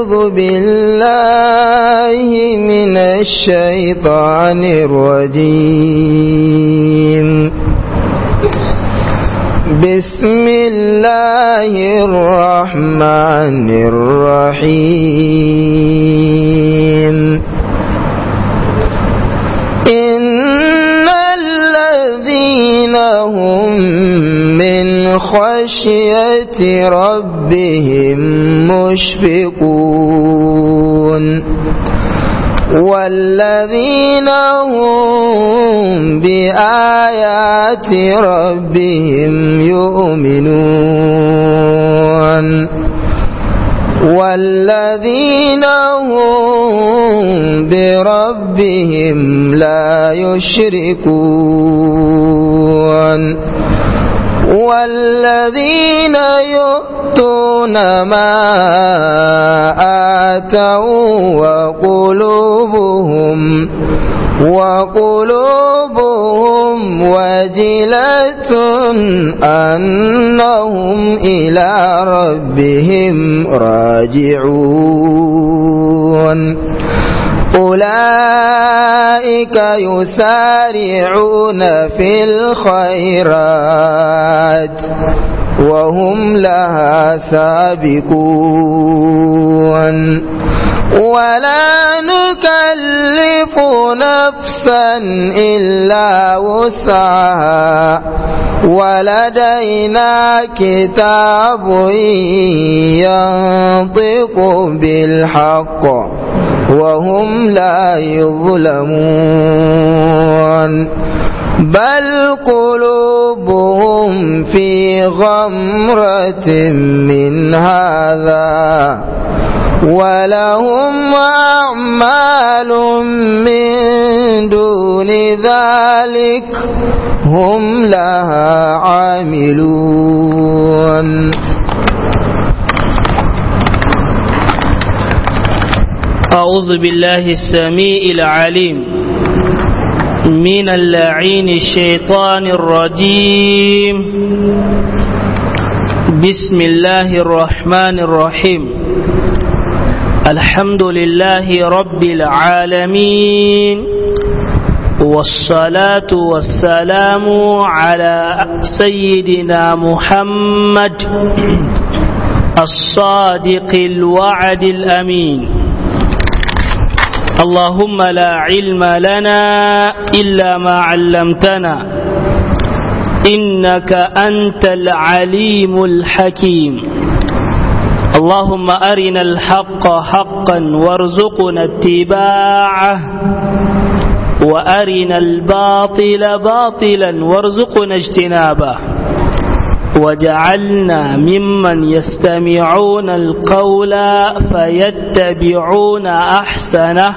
أعوذ بالله من الشيطان الرجيم بسم الله الرحمن الرحيم إن الذين هم من خشية ربهم مشفقون والذين هم بآيات ربهم يؤمنون والذين هم بربهم لا يشركون والذين يؤتون ما آتوا وقلوبهم وقلوبهم وجلة أنهم إلى ربهم راجعون أولئك يسارعون في الخيرات وهم لها سابقون ولا نكلف نفسا إلا وسعها ولدينا كتاب ينطق بالحق وهم لا يظلمون بل قلوبهم في غمرة من هذا ولهم أعمال من دون ذلك هم لها عاملون أعوذ بالله السميع العليم من اللعين الشيطان الرجيم بسم الله الرحمن الرحيم الحمد لله رب العالمين والصلاة والسلام على سيدنا محمد الصادق الوعد الأمين اللهم لا علم لنا إلا ما علمتنا إنك أنت العليم الحكيم اللهم أرنا الحق حقا وارزقنا اتباعه وأرنا الباطل باطلا وارزقنا اجتنابه وجعلنا ممن يستمعون القول فيتبعون أحسنه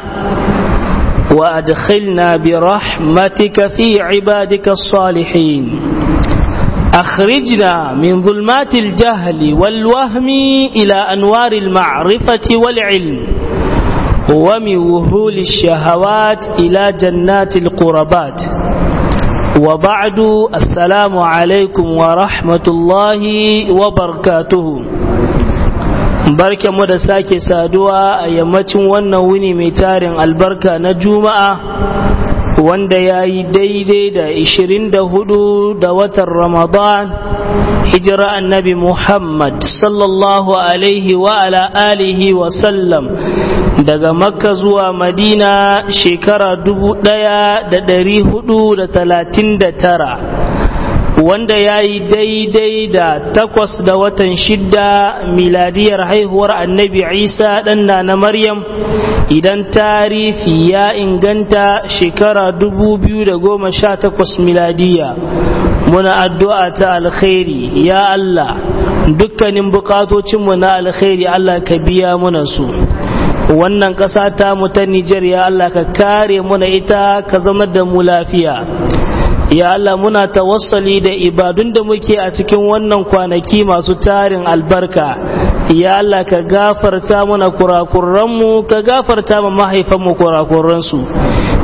وأدخلنا برحمتك في عبادك الصالحين أخرجنا من ظلمات الجهل والوهم إلى أنوار المعرفة والعلم ومن وهول الشهوات إلى جنات القربات وبعد السلام عليكم ورحمة الله وبركاته barke mu da sake saduwa a yammacin wannan wuni mai tarin albarka na juma'a wanda ya yi daidai da 24 da watan ramadan hijira annabi muhammad sallallahu alaihi wa ala alihi wa sallam daga makka zuwa madina shekara dubu ɗaya da ɗari hudu da talatin da tara wanda ya yi daidai da takwas da watan shidda miladiyar haihuwar annabi isa ɗanna na maryam idan tarihi ya inganta shekara dubu biyu da goma sha takwas miladiya muna addu'a ta alkhairi ya allah dukkanin bukatocinmu na alkhairi allah ka biya muna su wannan ƙasa ta mu ta Nijar ya Allah ka kare muna ita ka zama da mu lafiya ya Allah muna tawassali da ibadun da muke a cikin wannan kwanaki masu tarin albarka ya Allah ka gafarta mana kurakuranmu ka gafarta ma mahaifanmu kurakuransu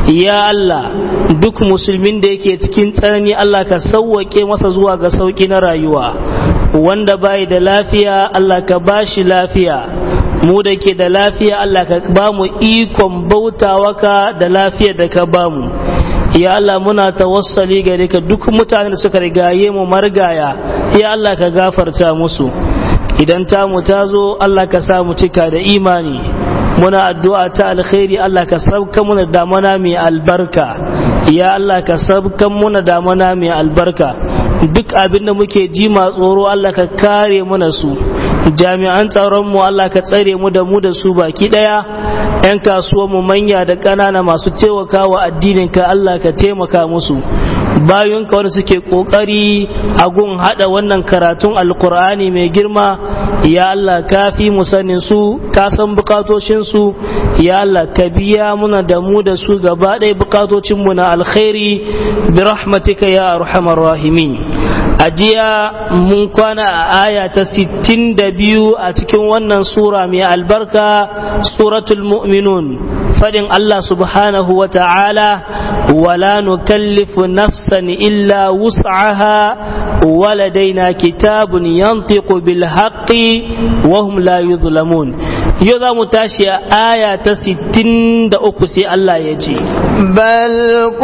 ya Allah duk musulmin da yake cikin tsanani Allah ka sauwake masa zuwa ga sauki na rayuwa wanda bai da lafiya Allah ka bashi lafiya mu da ke da lafiya Allah ka ba mu ikon bautawa ka da lafiyar da ka ba mu ya Allah muna tawassali gare ka duk mutanen da suka rigaye mu margaya ya Allah ka gafarta musu idan tamu ta zo Allah ka sa mu cika da imani muna addu'a ta alkhairi Allah ka sabka muna damana mai albarka ya Allah ka sabka muna damana mai albarka duk abin da muke ji ma tsoro Allah ka kare muna su jami'an tsaron mu Allah ka tsare mu da mu da su baki daya yan kasuwa mu manya da ƙanana masu taimakawa addinin ka Allah ka taimaka musu bayan ka wanda suke kokari a gun hada wannan karatun alkur'ani mai girma ya Allah ka fi mu sanin su ka san bukatocin su ya Allah ka biya muna da mu da su gaba ɗaya bukatocin mu na alkhairi bi rahmatika ya arhamar rahimin a jiya mun kwana a aya ta 62 a cikin wannan sura mai albarka suratul mu'minun fadin Allah subhanahu wa ta'ala wala nukallifu nafsan illa wus'aha waladaina kitabun yantiqu bil haqqi wa hum la yuzlamun yau za mu tashi a aya ta 63 sai Allah ya ce bal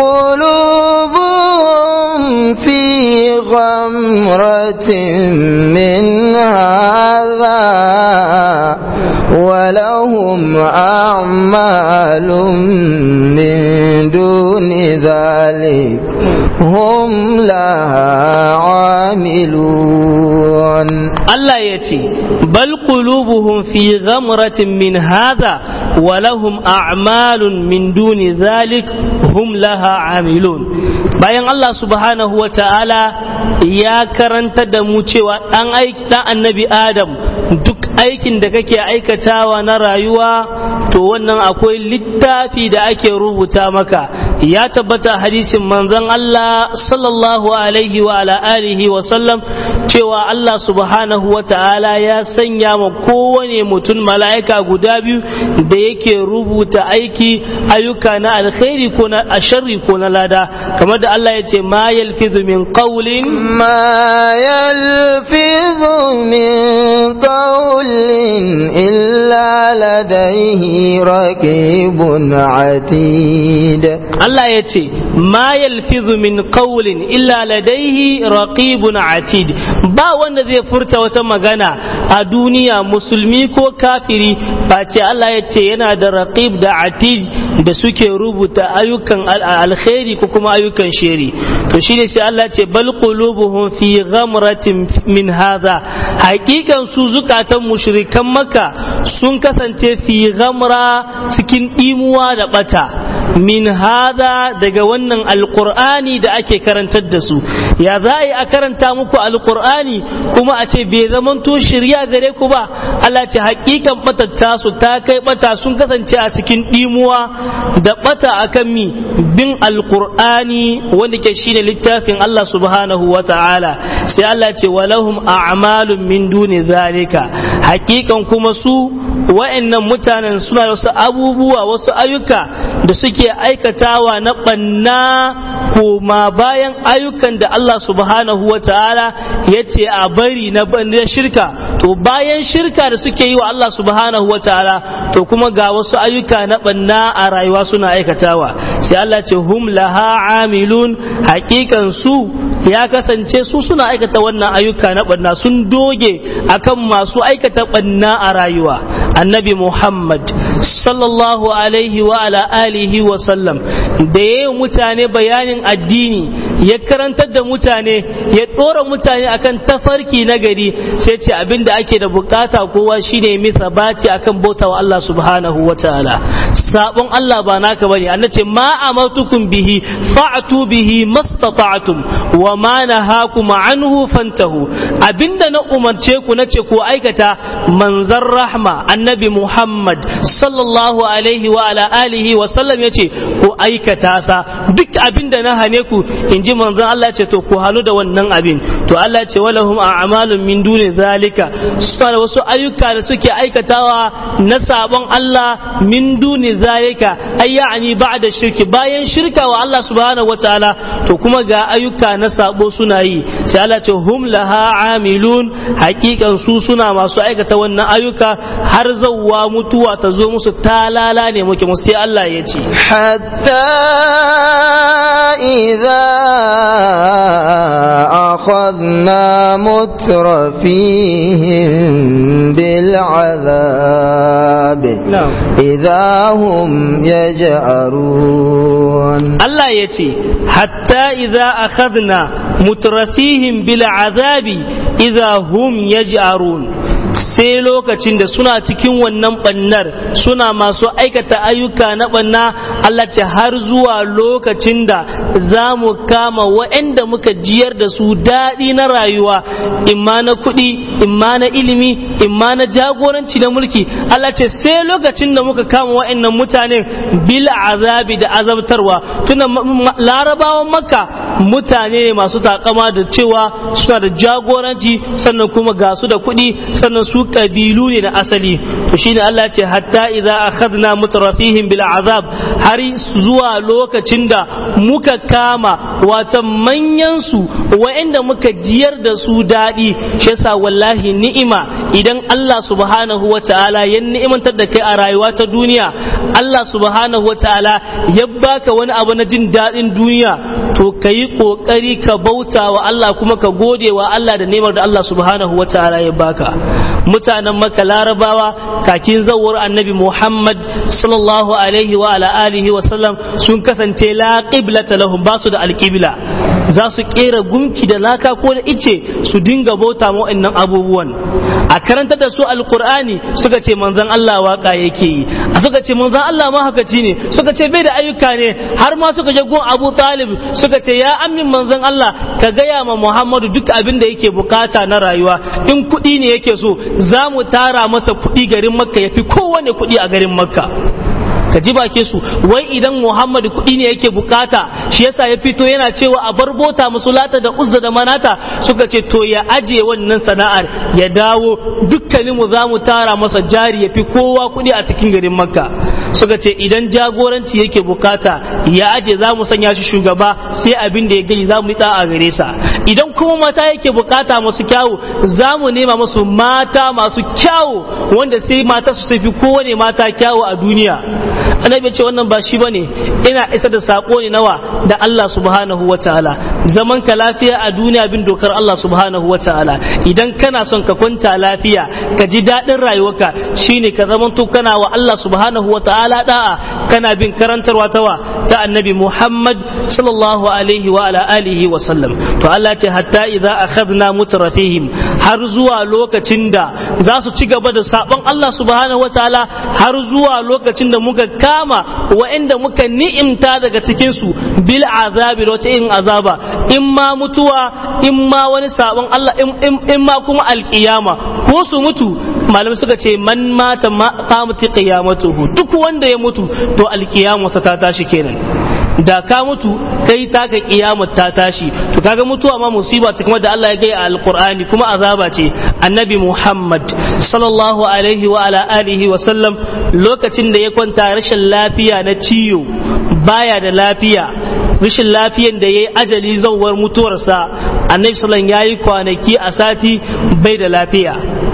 qulubum fi ghamratin min hadha ولهم أعمال من دون ذلك هم لها عاملون الله يتي بل قلوبهم في غمرة من هذا ولهم أعمال من دون ذلك هم لها عاملون bayan Allah subhanahu wa ta'ala ya karanta da mu cewa ɗan aiki ɗan annabi Adam duk aikin da kake aikatawa na rayuwa to wannan akwai littafi da ake rubuta maka ya tabbata hadisin manzon Allah sallallahu alaihi wa ala alihi wa sallam cewa Allah subhanahu wa ta'ala ya sanya ma kowane mutum mala'ika guda biyu da yake rubuta aiki ayyuka na alkhairi ko na asharri ko na lada kamar da Allah ya ce ma yalfizu min qawlin ما يلفظ من قول إلا لديه رقيب عتيد Allah ya ce ma yalfizu min qawlin illa ladaihi raqibun atid ba wanda zai furta wata magana a duniya musulmi ko kafiri face Allah ya ce yana da raqib da atid da suke rubuta ayyukan alkhairi ko kuma ayyukan sheri to shine sai Allah ya ce bal qulubuhum fi ghamratin min hadha hakikan su zukatan mushrikan makka sun kasance fi ghamra cikin dimuwa da bata min hada daga wannan alkur'ani da ake karantar da su ya za a yi a karanta muku alkur'ani kuma a ce bai zamanto shirya gare ku ba Allah ce hakikan batatta su ta kai bata sun kasance a cikin dimuwa da bata akan mi bin alkur'ani wanda ke shine littafin Allah subhanahu wa ta'ala sai Allah ce walahum a'malun min duni zalika hakikan kuma su wa'annan mutanen suna da wasu abubuwa wasu ayyuka da suke aikatawa na ɓanna koma bayan ayyukan da Allah subhanahu wa ta'ala ya ce a bari na shirka to bayan shirka da suke yi wa Allah subhanahu wa ta'ala to kuma ga wasu ayyuka na ɓanna a rayuwa suna aikatawa sai Allah ce hum laha amilun hakikan su ya kasance su suna aikata wannan ayyuka na ɓanna sun doge akan masu aikata ɓanna a rayuwa annabi Muhammad sallallahu alaihi wa ala alihi wa sallam da ya yi mutane bayanin addini ya karantar da mutane ya ɗora mutane akan tafarki na gari sai ce abin da ake da bukata kowa shine mi sabati akan bauta wa Allah subhanahu wa ta'ala sabon Allah ba naka bane Allah ce ma amartukum bihi fa'tu bihi mastata'tum wa ma nahakum anhu fantahu abinda na umarce ku nace ku aikata manzan rahma annabi Muhammad sallallahu alaihi wa ala alihi wa sallam yace ku aikata sa duk abin da na hane ku in ji manzan Allah ce to ku halu da wannan abin to Allah ce walahum a'malun min duni zalika suna da wasu ayyuka da suke aikatawa na sabon Allah min duni zalika ay ya'ni ba'da shirki bayan shirka wa Allah subhanahu wataala to kuma ga ayyuka na sabo suna yi sai Allah ce hum laha amilun hakikan su suna masu aikata wannan ayyuka har zawwa mutuwa ta zo musu talala ne muke musu sai Allah ya ce حتى إذا أخذنا مترفيهم بالعذاب نعم. إذا هم يجأرون Allah ya ce, Hatta iza akhadna mutrafihim bil azabi iza hum yaj'arun sai lokacin da suna cikin wannan bannar suna masu aikata ayyuka na banna Allah ce har zuwa lokacin da za mu kama waɗanda muka jiyar da su daɗi na rayuwa imma na kuɗi imma na ilimi imma na jagoranci na mulki Allah ce sai lokacin da muka kama waɗannan mutanen bil azabi da azabtarwa tuna larabawan makka mutane ne masu takama da cewa suna da jagoranci sannan kuma ga su da kuɗi sannan su kabilu ne na asali to shine Allah ce hatta idza akhadna mutrafihim bil azab har zuwa lokacin da muka kama wata manyan su wa'anda muka jiyar da su daɗi shi yasa wallahi ni'ima idan Allah subhanahu wa ta'ala ya ni'imantar da kai a rayuwa ta duniya Allah subhanahu wa ta'ala ya baka wani abu na jin daɗin duniya to ka yi ƙoƙari ka bauta wa Allah kuma ka gode wa Allah da nemar da Allah subhanahu wa ta'ala ya baka mutanen maka larabawa kakin zawar annabi Muhammad sallallahu alaihi wa ala alihi wa sallam sun kasance la qiblata lahum ba su da alqibla za su kera gunki da laka ko da ice su dinga bauta ma wa'annan abubuwan a karanta da su alqur'ani suka ce manzon Allah waka yake yi a suka ce manzon Allah mahaukaci ne suka ce bai da ayyuka ne har ma suka je gun Abu Talib suka ce ya amin manzon Allah ka gaya ma Muhammadu duk abin da yake bukata na rayuwa in kuɗi ne yake so za mu tara masa kuɗi garin makka ya fi kowane kuɗi a garin makka ka ji bake su wai idan muhammad kuɗi ne yake bukata shi yasa ya fito yana cewa a bar bota musulata da uzza da manata suka ce to ya aje wannan sana'ar ya dawo dukkanin mu za mu tara masa jari ya fi kowa kuɗi a cikin garin makka suka ce idan jagoranci yake bukata ya aje za mu sanya shi shugaba sai abin da ya gani za mu yi a gare sa idan kuma mata yake bukata masu kyawu za mu nema musu mata masu kyawu wanda sai mata su tafi kowane mata kyawu a duniya annabi ce wannan ba shi bane ina isa da sako ne nawa da Allah subhanahu wataala zaman ka lafiya a duniya bin dokar Allah subhanahu wataala idan kana son ka kwanta lafiya ka ji daɗin rayuwarka shine ka zamanto kana wa Allah subhanahu wataala da'a kana bin karantarwa tawa ta annabi Muhammad sallallahu alaihi wa ala alihi wa sallam to Allah ce hatta idza akhadna mutrafihim har zuwa lokacin da za su ci gaba da sabon Allah subhanahu wataala har zuwa lokacin da muka kama wa'anda muka ni'imta daga cikin su bil azabi da wata irin azaba in ma mutuwa in ma wani sabon Allah in ma kuma alkiyama ko su mutu malam suka ce man mata qamati qiyamatuhu duk wanda ya mutu to alkiyamarsa ta tashi kenan da ka mutu kai taka kiyamar ta tashi to kaga mutuwa ma musiba ta kuma da Allah ya gaya a alqur'ani kuma azaba ce annabi Muhammad sallallahu alaihi wa ala alihi wa sallam lokacin da ya kwanta rashin lafiya na ciwo baya da lafiya rashin lafiyan da ya yi ajali zauwar mutuwarsa annabi sallallahu ya yi kwanaki a sati bai da lafiya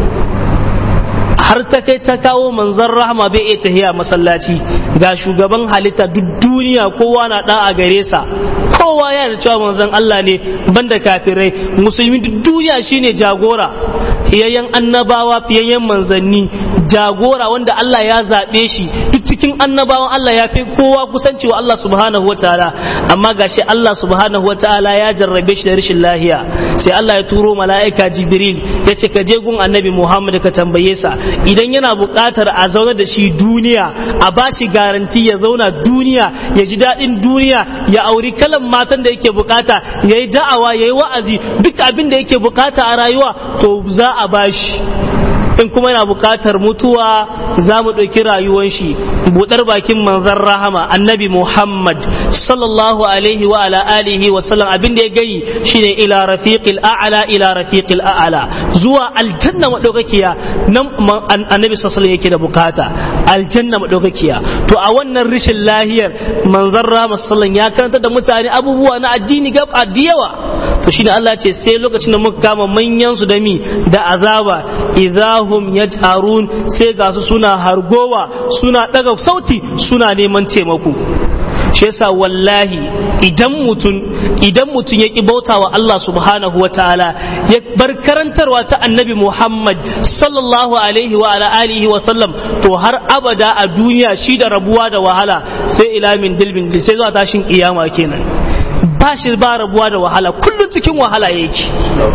har ta kai ta kawo manzon rahama bai iya tahiya masallaci ga shugaban halitta duk duniya kowa na da a gare sa kowa ya da cewa manzon Allah ne banda kafirai musulmi duk duniya shine jagora fiyayyen annabawa fiyayyen manzanni jagora wanda Allah ya zaɓe shi duk cikin annabawan Allah ya fi kowa kusanci wa Allah subhanahu wa ta'ala amma gashi Allah subhanahu wa ta'ala ya jarrabe shi da rashin lahiya sai Allah ya turo mala'ika Jibril ya ce ka je gun annabi Muhammad ka tambaye sa idan yana buƙatar a zauna da shi duniya a ba shi garanti ya zauna duniya ya ji daɗin duniya ya auri kalan matan da yake buƙata ya yi da'awa ya yi wa'azi duk abin da yake buƙata a rayuwa to za a ba shi in kuma yana buƙatar mutuwa za mu ɗauki rayuwan shi buɗar bakin manzon rahama annabi muhammad sallallahu alaihi wa ala alihi wa sallam abin da ya gayi shine ila rafiqil a'la ila rafiqil a'la zuwa aljanna madaukakiya nan annabi sallallahu alaihi yake da bukata aljanna madaukakiya to a wannan rishin lahiyar manzon rahama sallallahu ya karanta da mutane abubuwa na addini gab yawa to shine Allah ce sai lokacin da muka kama manyan su da mi da azaba idahum yaj'arun sai ga su suna hargowa suna daga sauti suna neman taimako shi yasa wallahi idan mutum idan mutum ya ki bauta wa Allah subhanahu wa ta'ala ya bar karantarwa ta annabi Muhammad sallallahu alaihi wa ala alihi wa sallam to har abada a duniya shi da rabuwa da wahala sai ila min dilbin sai zuwa tashin kiyama kenan ba shi ba rabuwa da wahala kullum cikin wahala yake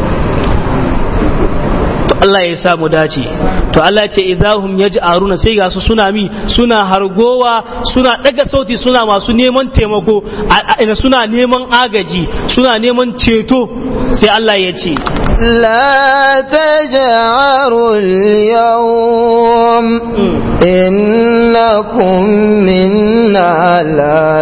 to Allah ya samu dace to Allah ce idahum yaj'aruna sai ga su suna mi suna hargowa suna daga sauti suna masu neman taimako suna neman agaji suna neman ceto sai Allah ya ce لا تجعروا اليوم إنكم منا لا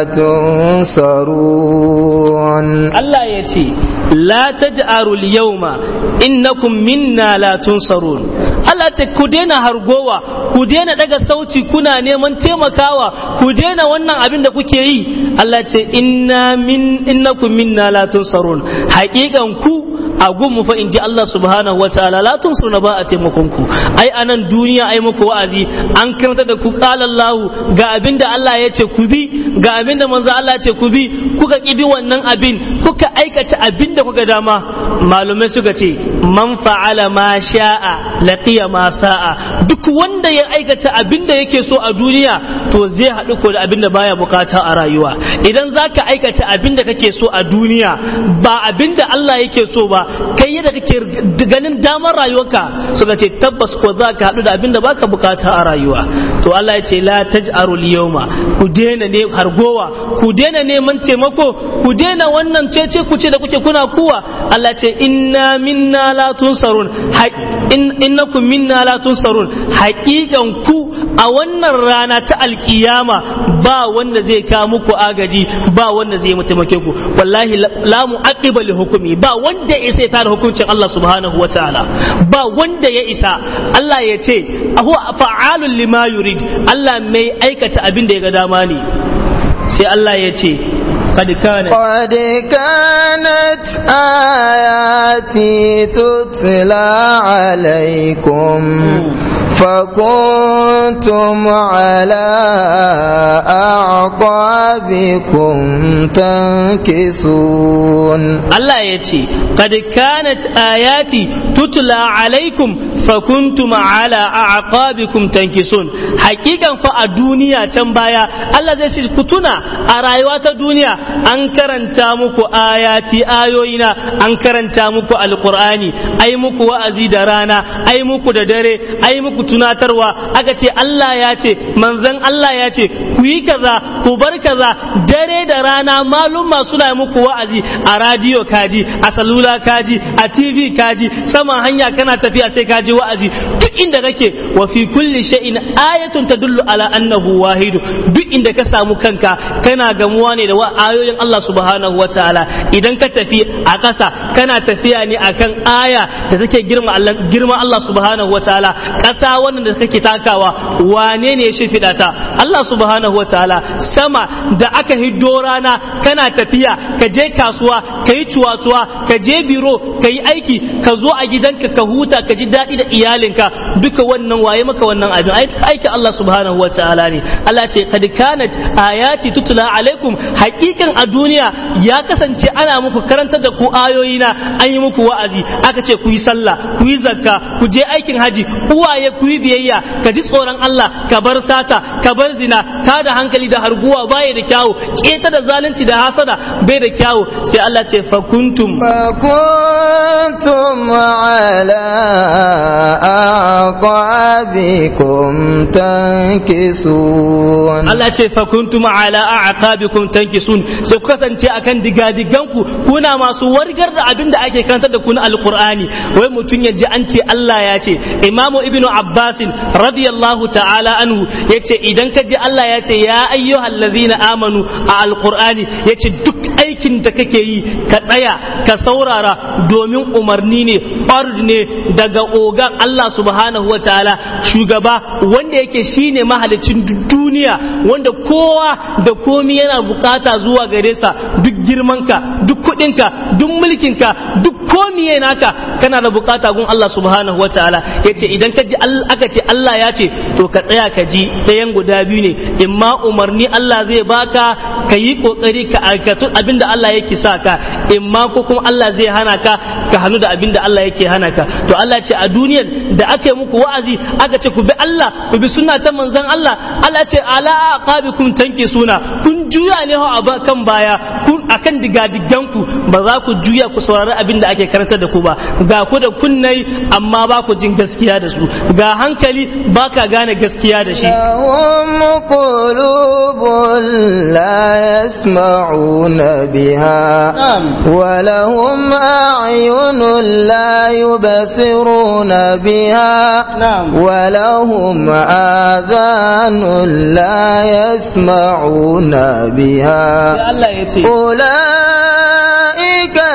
تنصرون Allah ya ce la taj'aru al-yawma innakum minna la tunsarun Allah ce ku daina hargowa ku daina daga sauti kuna neman taimakawa ku daina wannan abin da kuke yi Allah ce inna min innakum minna la tunsarun haƙiƙan ku a gunmu fa in ji Allah subhanahu wa ta'ala la tunsuruna ba a taimakon ku ai anan duniya ai muku wa'azi an karanta da ku qala Allah ga abin da Allah ya ce ku bi ga abin da manzo Allah ya ce ku bi kuka ki bi wannan abin kuka aikata abin da kuka dama malumai suka ce man fa'ala ma sha'a laqiya ma sa'a duk wanda ya aikata abin da yake so a duniya to zai haɗu ko da abin da baya bukata a rayuwa idan zaka aikata abin da kake so a duniya ba abin da Allah yake so ba kai yadda kake ganin damar rayuwarka suka ce tabbas ko za ka haɗu da abin da baka bukata a rayuwa to Allah ya ce la taj'aru al-yawma ku daina ne hargowa ku daina neman taimako ku daina wannan cece ku ce da kuke kuna kuwa Allah ce inna minna la tunsarun innakum minna la tunsarun haƙiƙan ku a wannan rana ta alkiyama ba wanda zai kawo muku agaji ba wanda zai taimake ku wallahi la mu'aqiba li hukumi ba wanda ya isa ya tara hukuncin Allah subhanahu wataala ba wanda ya isa Allah ya ce huwa fa'alun lima yurid Allah mai aikata abin da ya ga dama ne sai Allah ya ce قد كانت قد كانت آياتي تتلى عليكم فكنتم على أعقابكم تنكسون الله يتي قد كانت آياتي تتلى عليكم فكنتم على أعقابكم تنكسون حقيقة فالدنيا تنبايا الله زي كتنا أرايوات الدنيا أنكرن تامكو آياتي آيوينا أنكرن تامكو القرآن أي مكو وأزيد رانا أي مكو ددري أي مكو tunatarwa aka ce Allah ya ce manzon Allah ya ce ku yi kaza ku bar kaza dare da rana maluma suna muku wa'azi a radiyo kaji a salula kaji a tv kaji sama hanya kana tafiya sai kaji wa'azi duk inda kake wa fi kulli shay'in ayatun tadullu ala annahu wahidu duk inda ka samu kanka kana gamuwa ne da ayoyin Allah subhanahu wataala idan ka tafi a ƙasa kana tafiya ne akan aya da take girma Allah girma Allah subhanahu wataala ƙasa wannan da suke takawa wane ne ya shimfiɗa ta Allah subhanahu wataala sama da aka hiddo rana kana tafiya ka je kasuwa ka yi cuwa-cuwa ka je biro ka yi aiki ka zo a gidanka ka huta ka ji daɗi da iyalinka duka wannan waye maka wannan abin aiki Allah subhanahu wataala ne Allah ce kad kanat ayati tutula alaikum hakikan a duniya ya kasance ana muku karantar da ku ayoyina an yi muku wa'azi aka ce ku yi sallah ku yi zakka ku je aikin haji uwaye ku yi biyayya ka ji tsoron Allah ka bar sata ka bar zina ta da hankali da harguwa baya da kyawu keta da zalunci da hasada bai da kyawu sai Allah ce fa kuntum فكنتم على أعقابكم تنكسون Allah ce fa kuntum ala a'qabikum tankisun sai ku kasance akan digadiganku kuna masu wargar da abin da ake karantar da ku na alqur'ani wai mutun ya ji an ce Allah ya ce Imam Ibn Abbas radiyallahu ta'ala anhu yace idan ka ji Allah ya ce ya ayyuhallazina amanu a alqur'ani yace duk aikin da kake yi ka tsaya ka saurara domin umarni ne ɓard ne daga ogan Allah subhanahu wa ta'ala shugaba wanda yake shine mahalicin duniya wanda kowa da komi yana bukata zuwa gare sa duk girmanka duk kuɗinka duk mulkinka duk komi naka kana da bukata gun Allah subhanahu wa ta'ala yace idan ka ji aka ce Allah ya ce to ka tsaya ka ji ɗayan guda biyu ne imma umarni Allah zai baka ka yi kokari ka aikatu abinda Allah yake sa ka imma ko kuma Allah zai hana ka ka hannu da abinda Allah yake hana ka to Allah ce a duniyar da aka yi muku wa'azi aka ce ku bi Allah ku bi sunna ta manzon Allah Allah ce ala aqabikum tanki suna kun juya ne a kan baya kun akan digadigan ku ba za ku juya ku saurari abinda ake karantar da ku ba ga ku da kunnai amma ba ku jin gaskiya da su ga hankali ba ka gane gaskiya da shi لهم قلوب لا يسمعون بها نعم. ولهم أعين لا يبصرون بها نعم. ولهم آذان لا يسمعون بها Allah ya ce أولئك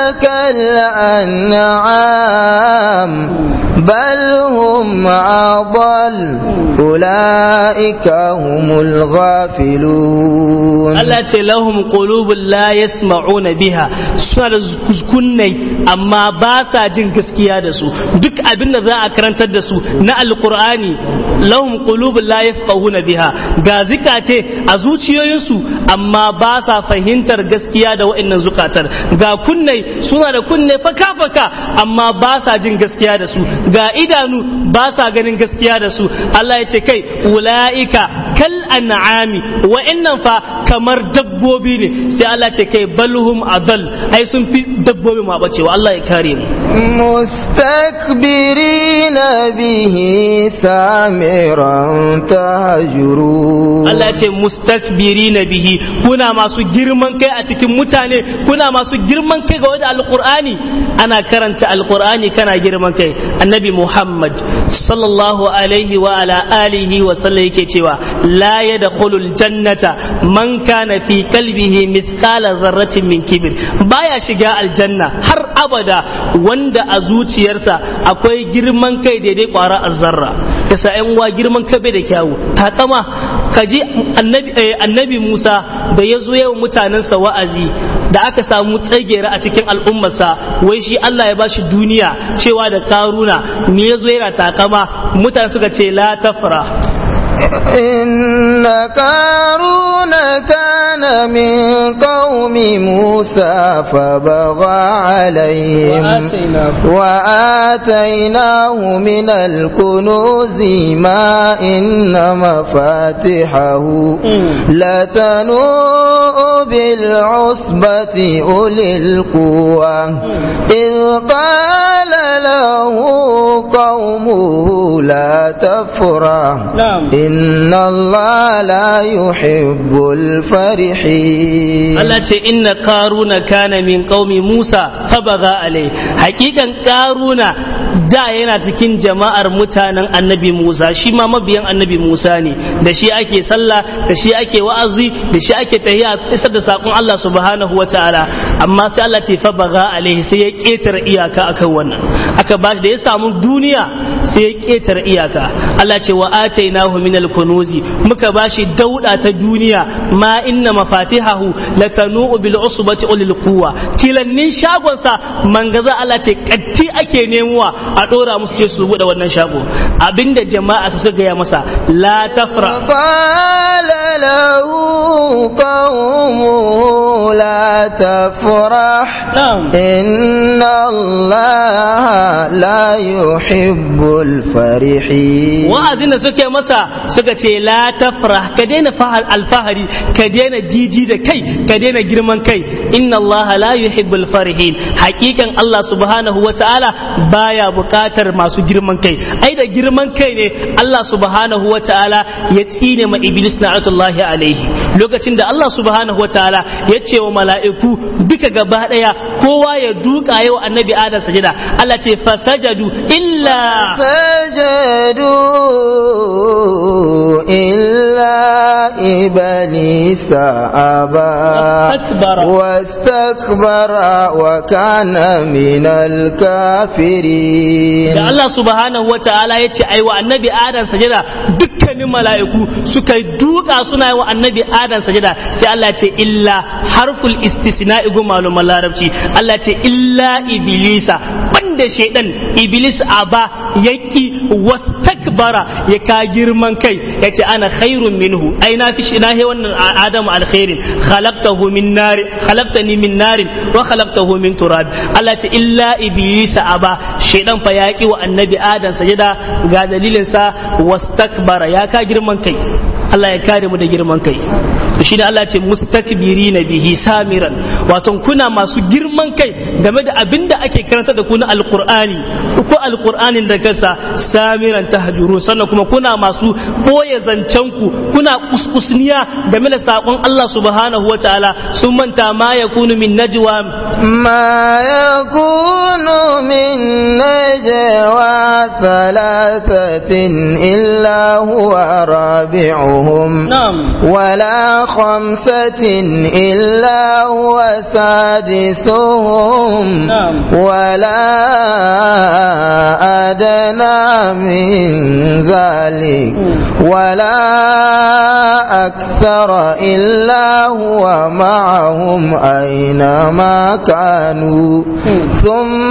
كالأنعام بل هم أضل أولئك هم الغافلون Allah ce lahum qulubun la yasma'una biha suna da kunnai amma ba sa jin gaskiya da su duk abin da za a karantar da su na alqur'ani lahum qulubun la yafqahuna biha ga zikate a zuciyoyinsu amma ba sa fahimtar gaskiya da wa'annan zukatar ga kunnai suna da kunne faka faka amma ba sa jin gaskiya da su ga idanu ba sa ganin gaskiya da su Allah ya ce kai ula'ika kal an'ami wa'annan fa kamar dabbobi ne sai Allah ce kai balhum adal ai sun fi dabbobi ma bacewa Allah ya kare mu مستكبرين به سامرا تهجرون Allah ya ce mustakbirina bihi kuna masu girman kai a cikin mutane kuna masu girman kai ga wanda alqur'ani ana karanta alqur'ani kana girman kai annabi Muhammad sallallahu alaihi wa ala alihi wa sallam yake cewa la yadkhulul jannata man kana fi qalbihi mithqala dharratin min kibir baya shiga aljanna har abada wanda a zuciyarsa akwai girman kai daidai kwara azzarra yasa yan uwa girman kai bai da kyawu takama kaji annabi eh, annabi Musa da ya zo yawan mutanensa wa'azi da aka samu tsagera a cikin al'ummarsa wai shi Allah ya bashi duniya cewa da karuna me ya zo yana takama mutane suka ce la tafra إن قارون كان من قوم موسى فبغى عليهم وآتيناه من الكنوز ما إن مفاتحه لتنوء بالعصبة أولي القوة إذ قال له قومه لا تفرح نعم. إن الله لا يحب الفرحين Allah ce inna karuna kana min qaumi Musa fabaga alai hakikan karuna da yana cikin jama'ar mutanen annabi Musa shi ma mabiyan annabi Musa ne da shi ake sallah da shi ake wa'azi da shi ake tahiya isar da sakon Allah subhanahu wa ta'ala amma sai Allah ce fabaga alai sai ya ketare iyaka akan wannan aka bashi da ya samu duniya sai ya ketare iyaka Allah ce wa atainahu min al-kunuzi muka bashi dauda ta duniya ma inna mafatihahu latanu bil usbati ulil quwwa tilannin shagon sa mangaza Allah ce katti ake nemuwa a dora musu ce su bude wannan shago abinda jama'a su gaya masa la tafra قال له قومه لا تفرح نعم. إن الله لا يحب الفرحين wa'azin da suke masa suka ce la tafrah ka daina fahar alfahari ka daina jiji da kai ka daina girman kai inna Allah la yuhibbul farihin hakikan Allah subhanahu wa ta'ala baya buƙatar masu girman kai ai da girman kai ne Allah subhanahu wa ta'ala ya tsine ma iblis na'atullahi alaihi lokacin da Allah subhanahu wa ta'ala ya ce wa mala'iku duka gaba daya kowa ya duka yau annabi adam sajada Allah ce fasajadu illa سجدوا إلا إبليس أبى واستكبر. واستكبر وكان من الكافرين da Allah subhanahu wa ta'ala ya ce aiwa annabi adam sajada dukkanin mala'iku suka duka suna yi wa annabi adam sajada sai Allah ya ce illa harful istisna'i gu maluman larabci Allah ya ce illa iblisa banda shaidan iblis aba yaki wastakbara ya ka girman kai ya ce ana khairun minhu ai na fi shi na he wannan adamu alkhairin khalaqtahu min nar khalaqtani min narin wa khalaqtahu min turab Allah ya ce illa iblisa aba shaidan fa yaki wa annabi adam sajada ga dalilin sa wastakbara ya ka girman kai Allah ya kare mu da girman kai to shine Allah ya ce mustakbirina bihi samiran wato kuna masu girman kai game da abinda ake karanta da ku na alqur'ani ko alqur'anin da kansa samiran tahjuru sannan kuma kuna masu boye zancen ku kuna kuskusniya game da sakon Allah subhanahu wataala sun manta ma yakunu min najwa ما يكون من نجوى ثلاثة إلا هو رابعهم na'am ولا خمسة إلا هو سادسهم نعم. ولا أدنى من ذلك ولا أكثر إلا هو معهم أينما كانوا ثم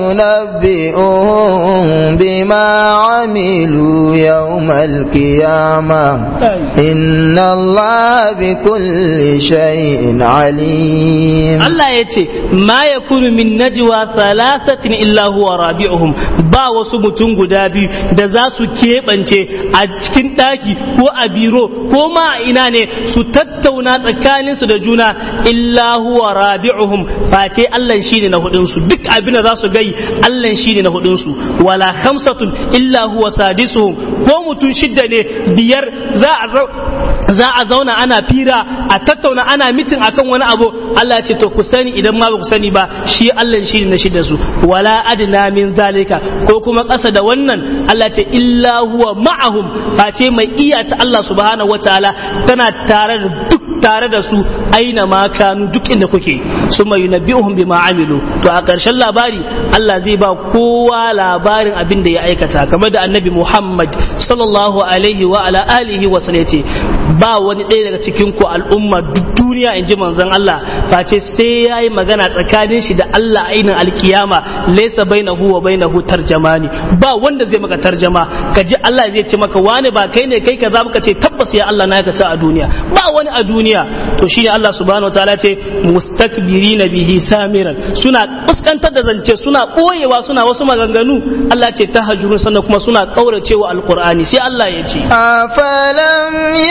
ينبئهم بما عملوا يوم القيامة إن الله بكل شيء عليم Allah ya ce ma ya kunu min najwa thalathatin illa huwa rabi'uhum ba wasu mutum guda biyu da za su keɓance a cikin ɗaki ko a biro ko ma a ina ne su tattauna tsakanin su da juna illa huwa rabi'uhum face Allah shine na hudun su duk abin da za su gai Allah shine na hudun su wala khamsatun illa huwa sadisuhum ko mutum shidda ne biyar za a zau- za a zauna ana fira a tattauna ana mitin akan wani abu Allah ya ce to ku sani idan ma ba ku sani ba shi Allah shi ne na shi da su wala adna min zalika ko kuma ƙasa da wannan Allah ya ce illa huwa ma'ahum face mai iya ta Allah subhanahu wataala tana tare da duk tare da su aina ma kanu duk inda kuke summa yunabbi'uhum bima amilu to a ƙarshen labari Allah zai ba kowa labarin abin da ya aikata kamar da annabi Muhammad sallallahu alaihi wa ala alihi wa sallam yace ba wani ɗaya daga cikin ku al'umma duk duniya in ji manzon Allah face sai yayi magana tsakanin shi da Allah ainin alkiyama laysa bainahu wa bainahu tarjamani ba wanda zai maka tarjama ka ji Allah zai ce maka wani ba kai ne kai kaza ka ce tabbas ya Allah na aikata a duniya ba wani a duniya to shine Allah subhanahu wataala ce mustakbirina bihi samiran suna fuskantar da zance suna boyewa suna wasu maganganu Allah ce tahajjurun sannan kuma suna kauracewa alqur'ani sai Allah ya ce أفلم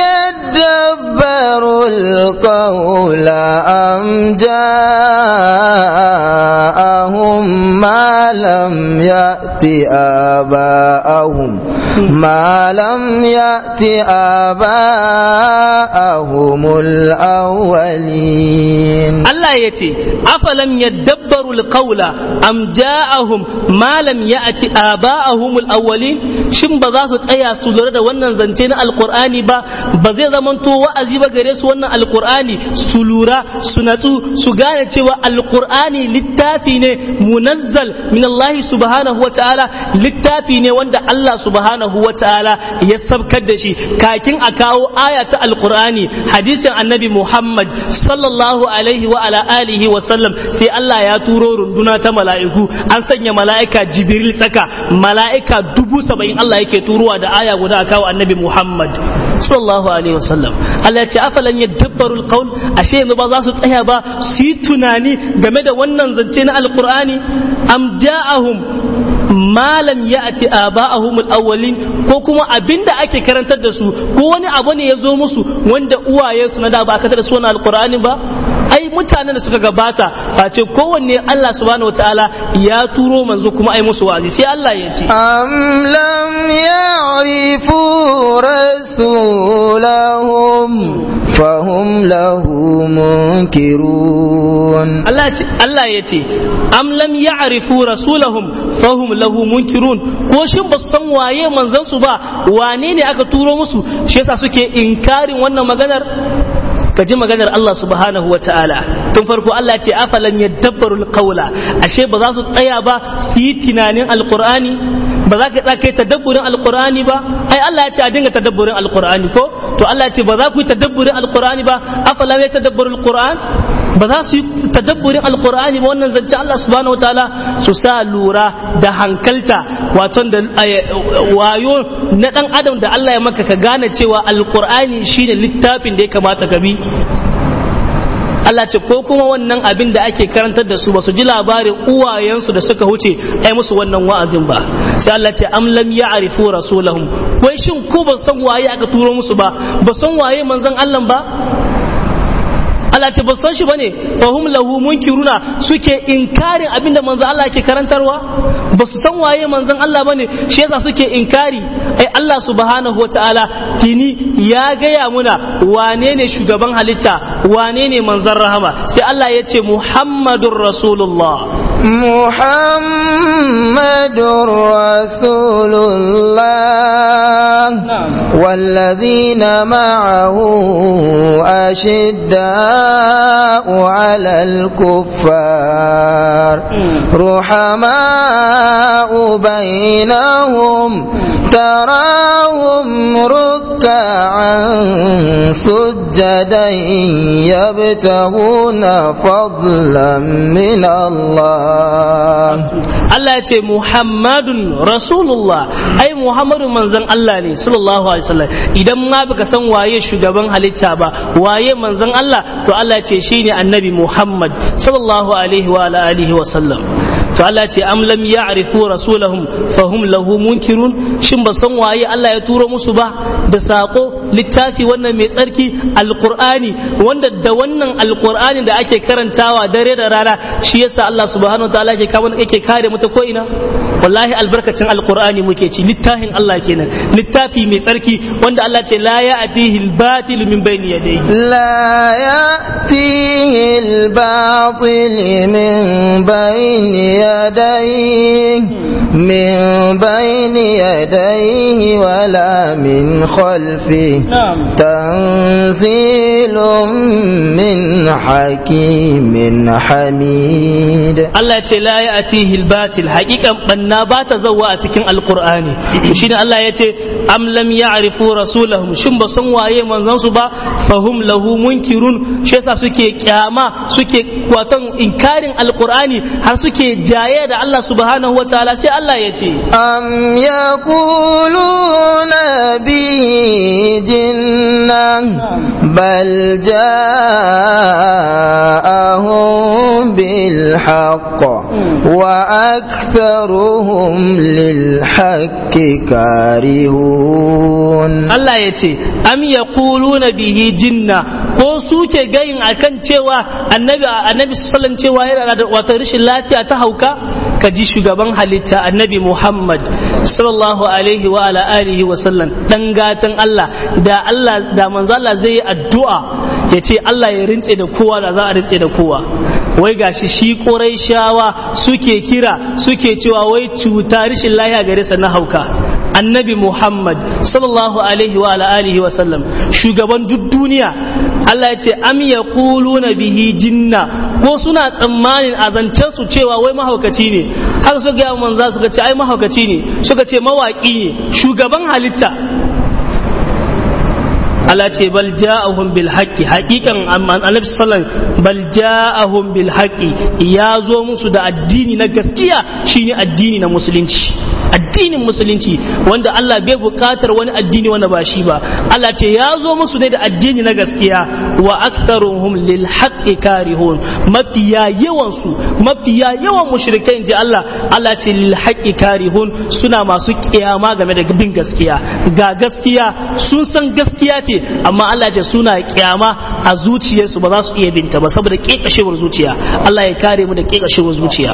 يدبروا القول أم جاءهم ما لم يأت آباءهم ما لم يأت آباءهم الأولين Allah ya ce, afalam yadabbaru alqawla am ja'ahum ma lam ya'ti aba'ahum al-awwalin shin ba za su tsaya su lura da wannan zance na alqur'ani ba ba zai zamanto wa'azi ba gare su wannan alqur'ani su lura su natsu su gane cewa alqur'ani littafi ne munazzal min Allah subhanahu wa ta'ala littafi ne wanda Allah subhanahu wa ta'ala ya sabkar da shi kakin a kawo aya ta alqur'ani hadisin annabi Muhammad sallallahu alaihi wa ala alihi wa sallam sai Allah ya turo runduna ta mala'iku an sanya mala'ika Jibril tsaka mala'ika dubu saba'in Allah yake turowa da aya guda a kawo annabi Muhammad sallallahu alaihi wa sallam Allah ya ce afalan yadabbaru alqaul ashe yanzu ba za su tsaya ba su yi tunani game da wannan zance na alqur'ani am ja'ahum malam ya ati aba'ahum al-awwalin ko kuma abinda ake karantar da su ko wani abu ne ya zo musu wanda uwaye su na da ba ka da su wannan alqur'ani ba ai mutanen da suka gabata face kowanne Allah subhanahu wataala ya turo manzo kuma ai musu wa'azi sai Allah ya ce أم لم يعرفوا رسولهم فهم له منكرون Allah ce Allah ya ce am lam ya'rifu rasulahum fahum lahu munkirun ko shin ba su san waye manzon su ba wane ne aka turo musu shi yasa suke inkarin wannan maganar ka ji maganar Allah subhanahu wa ta'ala tun farko Allah ce afalan yadabbaru alqawla ashe ba za su tsaya ba su yi tunanin alqur'ani ba za ka tsaya kai tadabburin alqur'ani ba ai Allah ya ce a dinga tadabburin alqur'ani ko to Allah ya ce ba za ku yi tadabburin alqur'ani ba afalan yatadabbaru alqur'an ba za su yi tadabburin alqur'ani ba wannan zance Allah subhanahu wa ta'ala su sa lura da hankalta wato da wayo na dan adam da Allah ya maka ka gane cewa alqur'ani shine littafin da ya kamata ka bi Allah ce ko kuma wannan abin da ake karantar da su ba su ji labarin uwayensu da suka huce ai musu wannan wa'azin ba sai Allah ce am lam ya'rifu rasulahum wai shin ko ba san waye aka turo musu ba ba san waye manzon Allah ba Allah ce ba san shi bane fa hum lahu munkiruna suke inkarin abinda manzon Allah ke karantarwa ba su san waye manzon Allah bane shi yasa suke inkari ai Allah subhanahu wataala tini ya gaya muna wane ne shugaban halitta wane ne manzon rahama sai Allah ya ce Muhammadur Rasulullah محمد رسول الله والذين معه أشداء على الكفار رحماء بينهم تراهم ركعا سجدا يبتغون فضلا من الله Allah ya ce Muhammadun Rasulullah ai Muhammadu manzon Allah ne sallallahu alaihi wasallam idan ma baka san waye shugaban halitta ba waye manzon Allah to Allah ya ce shine annabi Muhammad sallallahu alaihi wa ala alihi wa sallam to Allah ce am lam ya'rifu rasulahum fahum lahu munkirun shin ba san waye Allah ya turo musu ba da sako littafi wannan mai tsarki alqur'ani wanda da wannan alqur'ani da ake karantawa dare da rana shi yasa Allah subhanahu wataala yake kawo yake kare mu ta ko ina wallahi albarkacin alqur'ani muke ci littafin Allah kenan littafi mai tsarki wanda Allah ce la ya'tihi al-batil min bayni yadayhi لا يأتيه الباطل من بين يديه من بين يديه ولا من خلفه نعم تنزيل من حكيم حميد Allah ce la ya atihi batil hakikan banna ba ta zawa a cikin alqur'ani shine Allah ya ce am lam ya'rifu rasulahum shin ba san waye manzon su ba fahum lahu munkirun shi yasa suke kyama suke kwatan inkarin alqur'ani har suke jaye da Allah subhanahu wataala sai Allah ya ce أم يقولون به جنة بل جاءهم بالحق وأكثرهم للحق كارهون Allah ya ce am yaquluna bihi jinna ko suke gayin akan cewa annabi annabi sallallahu cewa yana da wata rashin lafiya ta hauka ka ji shugaban halitta annabi Muhammad sallallahu alaihi wa ala alihi wa sallam dan gatan Allah da Allah da manzo Allah zai yi addu'a ya ce Allah ya rintse da kowa da za a rintse da kowa wai gashi shi shawa suke kira suke cewa wai cuta rashin lafiya gare sa na hauka annabi Muhammad sallallahu alaihi wa ala alihi wa sallam shugaban duk duniya Allah ya ce am yaquluna bihi jinna ko suna tsammanin azancen su cewa wai mahaukaci ne har su ga manza suka ce ai mahaukaci ne suka ce mawaki ne shugaban halitta Allah ce bal ja'ahum bil haqqi haqiqan annabi sallallahu bal ja'ahum bil haqqi ya zo musu da addini na gaskiya shine addini na musulunci addinin musulunci wanda Allah bai bukatar wani addini wanda ba shi ba Allah ce ya zo musu ne da addini na gaskiya wa aktharuhum lil haqqi karihun mafiya yawan su mafiya yawan mushrikai inji Allah Allah ce lil haqqi karihun suna masu kiyama game da bin gaskiya ga gaskiya sun san gaskiya ce amma Allah ce suna kiyama a zuciyarsu ba za su iya binta ba saboda kekashewar zuciya Allah ya kare mu da kekashewar zuciya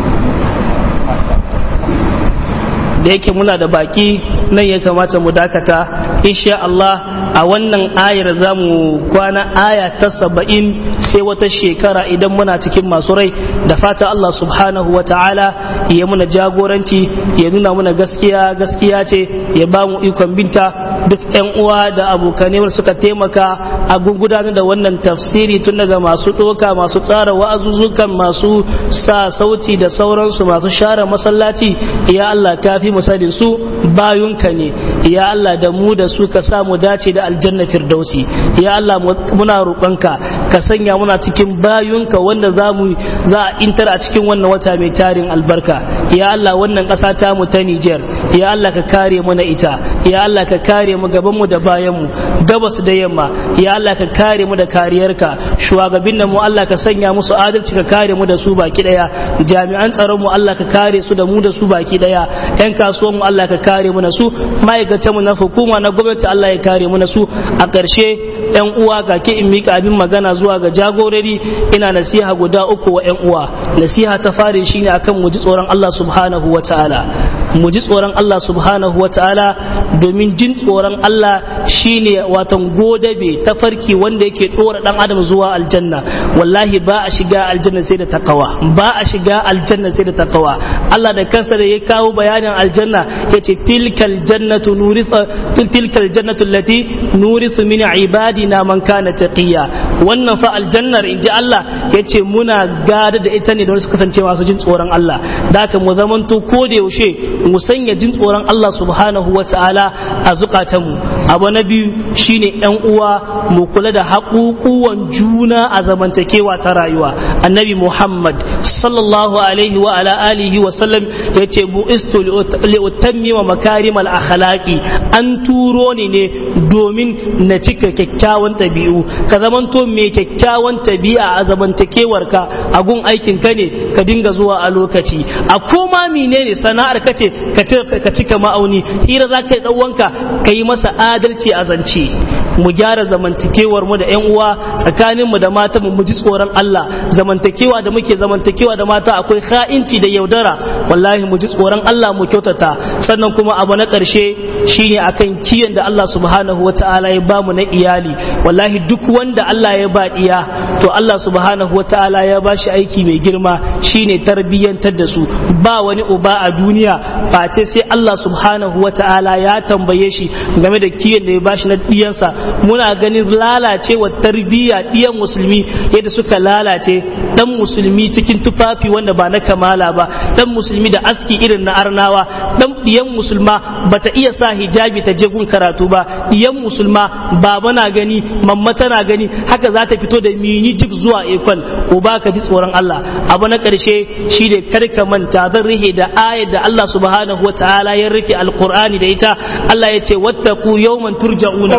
da yake muna da baki nan ya kamata mu dakata insha Allah a wannan ayar za mu kwana aya ta saba'in sai wata shekara idan muna cikin masu rai da fata Allah subhanahu wa ta'ala ya muna jagoranci ya nuna muna gaskiya gaskiya ce ya ba mu ikon binta duk yan uwa da abokanai suka taimaka a gudanar da wannan tafsiri tun daga masu ɗoka masu tsara wa'azuzukan masu sa sauti da sauransu masu share masallaci ya Allah kafi musadin su bayunka ne ya Allah da mu da su ka samu dace da aljanna firdausi ya Allah muna roƙonka ka sanya muna cikin bayunka wanda za mu za a intar a cikin wannan wata mai tarin albarka ya Allah wannan ƙasa ta mu ta Niger ya Allah ka kare mu na ita ya Allah ka kare mu gaban mu da bayan mu gabas da yamma ya Allah ka kare mu da kariyarka shugabannin mu Allah ka sanya musu adalci ka kare mu da su baki daya jami'an tsaron mu Allah ka kare su da mu da su baki daya yan kasuwan mu Allah ka kare mu na su ma'aikatan mu na hukuma na gwamnati Allah ya kare mu na su a ƙarshe yan uwa kake in mika abin magana zuwa ga jagorori ina nasiha guda uku wa yan uwa nasiha ta fare shine akan mu ji tsoron Allah subhanahu wa ta'ala mu ji tsoron Allah subhanahu wa ta'ala domin jin tsoron Allah shine watan godabe ta farki wanda yake dora dan adam zuwa aljanna wallahi ba a shiga aljanna sai da takawa ba a shiga aljanna sai da takawa Allah da kansa da ya kawo bayanin aljanna yace tilkal jannatu nurisa tilkal jannatu allati nurisu min ibadina man kana taqiya wannan fa aljannar inji Allah yace muna gada da ita ne don su kasance masu jin tsoron Allah da haka mu zamanto ko da yaushe mu sanya jin tsoron Allah subhanahu wa ta'ala a zukatanmu abu na biyu shine yan uwa mu kula da haƙuƙuwan juna a zamantakewa ta rayuwa annabi Muhammad sallallahu alaihi wa ala alihi wa sallam yace bu istu li utammima makarimal akhlaqi an turo ni ne domin na cika kyakkyawan tabi'u ka zamanto mai kyakkyawan tabi'a a zamantakewarka a gun aikin ka ne ka dinga zuwa a lokaci a koma menene sana'ar ka ce ka cika ma'auni hira za ka yi ɗauwanka ka yi masa adalci a zance mu gyara zamantakewar mu da yan uwa tsakanin mu da mata mu ji tsoron Allah zamantakewa da muke zamantakewa da mata akwai kha'inci da yaudara wallahi mu ji tsoron Allah mu kyautata sannan kuma abu na ƙarshe shine akan kiyon da Allah subhanahu wata'ala ya bamu na iyali wallahi duk wanda Allah ya ba iya to Allah subhanahu wata'ala ya ba shi aiki mai girma shine tarbiyyantar da su ba wani uba a duniya face sai Allah subhanahu wata'ala ya tambaye shi game da kiyon da ya bashi na diyansa muna ganin lalacewa tarbiyya diyan musulmi yadda suka lalace dan musulmi cikin tufafi wanda ba na kamala ba dan musulmi da aski irin na arnawa dan diyan musulma bata iya sa hijabi ta je gun karatu ba diyan musulma baba na gani mamma tana gani haka za ta fito da mini jib zuwa ekol uba ka ji tsoron Allah abu na karshe shi ne karka manta zan rihe da ayar da Allah subhanahu wa ta'ala ya rufe alqur'ani da ita Allah ya ce wattaqu yawman turja'una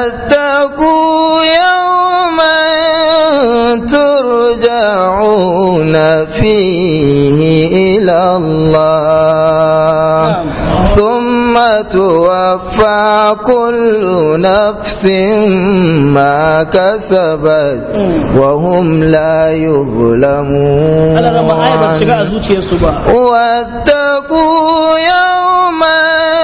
واتقوا يوما ترجعون فيه إلى الله ثم توفى كل نفس ما كسبت وهم لا يظلمون واتقوا يوما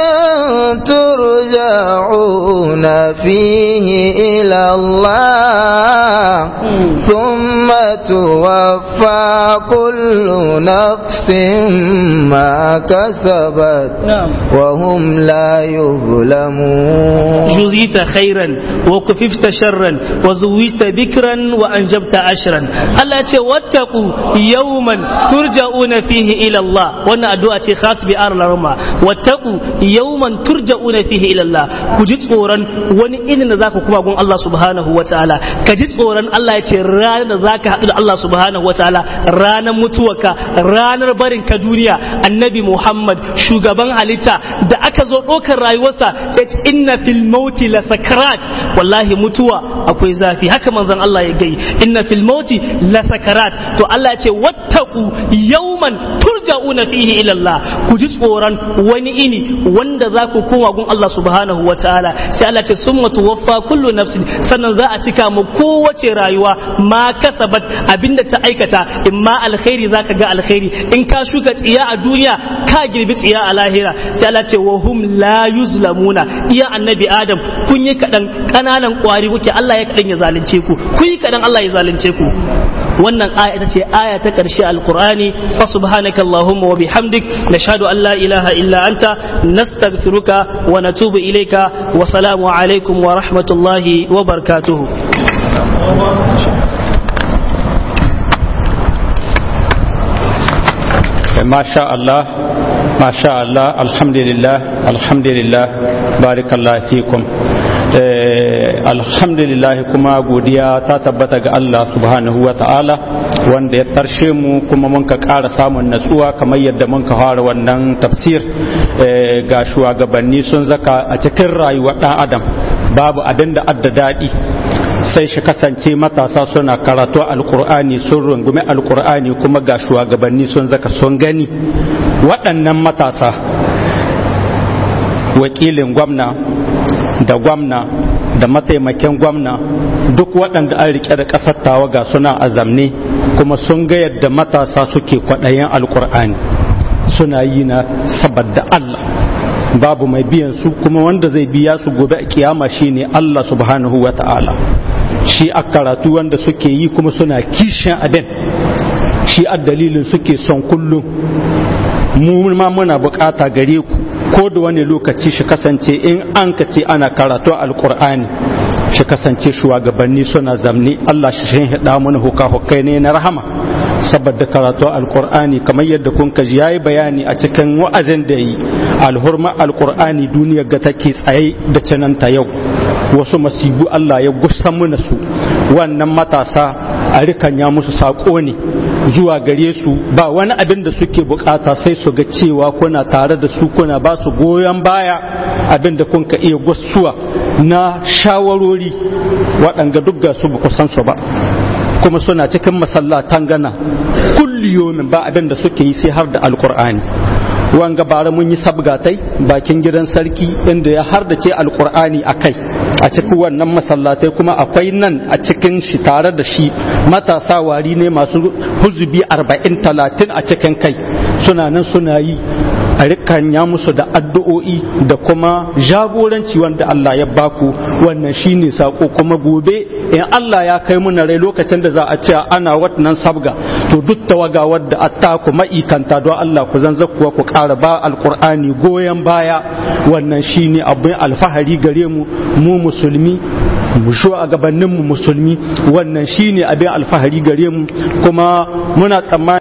ترجعون فيه إلى الله ثم توفى كل نفس ما كسبت وهم لا يظلمون juzita khairan wa kufifta sharran wa zuwita bikran wa anjabta ashran Allah ce wattaqu yawman turja'una fihi ila Allah wannan addu'a ce khas bi arlarma wattaqu yawman turja'una fihi ila Allah ku ji tsoron wani irin da zaka kuma gun Allah subhanahu wataala ka ji tsoron Allah ya ce ranar da zaka haɗu da Allah subhanahu wataala ranar mutuwarka ranar barin ka duniya annabi Muhammad shugaban halitta da aka zo ɗaukar rayuwarsa sai ce inna fil mauti la sakarat wallahi mutuwa akwai zafi haka manzon Allah ya gai inna fil mauti la sakarat to Allah ya ce wattaqu yawman turja'una fihi ila Allah ku ji tsoron wani ini wanda za ku koma gun Allah subhanahu wataala sai Allah ce summa tuwaffa kullu nafsin sannan za a cika mu kowace rayuwa ma kasabat abinda ta aikata in ma alkhairi zaka ga alkhairi in ka shuka tsiya a duniya ka girbi tsiya a lahira sai Allah ce wa hum la yuzlamuna iya annabi adam kun yi kadan kananan kwari kuke Allah ya kadan ya zalunce ku kun yi kadan Allah ya zalunce ku wannan aya ita ce aya ta karshe alqur'ani fa subhanaka allahumma wa bihamdik nashhadu an la ilaha illa anta nastaghfiruka wa natubu ilayka wa salamu alaikum wa rahmatullahi wa barakatuh ما شاء الله ما شاء الله الحمد لله الحمد لله بارك الله فيكم alhamdulillah kuma godiya ta tabbata ga Allah subhanahu wa ta'ala wanda ya tarshe mu kuma mun ka ƙara samun natsuwa kamar yadda mun ka fara wannan tafsir ga shugabanni sun zaka a cikin rayuwar ɗan adam babu abin da adda daɗi sai shi kasance matasa suna karatu alkur'ani sun rungumi alkur'ani kuma ga shugabanni sun zaka sun gani waɗannan matasa wakilin gwamna da gwamna da mataimakin gwamna duk waɗanda an riƙe da ƙasar tawaga suna azamne kuma sun ga yadda matasa suke kwaɗayin alkur'ani suna yi na saboda Allah babu mai biyan su kuma wanda zai biya su gobe a kiyama shine Allah subhanahu wa ta'ala shi a karatu wanda suke yi kuma suna kishin abin shi a dalilin suke son kullum mu ma muna bukata gare ku ko da wani lokaci shi kasance in an ka ce ana karatu alkur'ani shi kasance shugabanni suna zamni Allah shi shin hida mana huka hukai ne na rahama saboda karatu alkur'ani kamar yadda kun kaji yayi bayani a cikin wa'azin da yi alhurma alkur'ani duniyar ga take tsaye da cananta yau wasu masibu Allah ya gusan mana su wannan matasa a rikanya musu saƙo ne zuwa gare su ba wani abin da suke bukata sai su ga cewa kuna tare da su kuna ba su goyon baya abin da kun ka iya gwasuwa na shawarori waɗanga duk ga su ba san su ba kuma suna cikin masallatan gana kulliyomin ba abin da suke yi sai har da alkur'ani wanga bara mun yi sabgatai bakin gidan sarki inda ya har da ce alkur'ani a kai a cikin wannan masallatai kuma akwai nan a cikin shi tare da shi matasa wari ne masu huzubi arba'in talatin a cikin kai suna nan suna yi a rikanya musu da addu'o'i da kuma jagoranci wanda Allah ya baku wannan shine sako kuma gobe in Allah ya kai muna rai lokacin da za a ce ana wannan sabga to duk tawaga wadda atta ku ma'ikanta don Allah ku zanza kuwa ku ƙara ba alƙur'ani goyon baya wannan shine abin alfahari gare mu mu musulmi mu a gabaninmu musulmi wannan shine abin alfahari gare mu kuma muna tsammani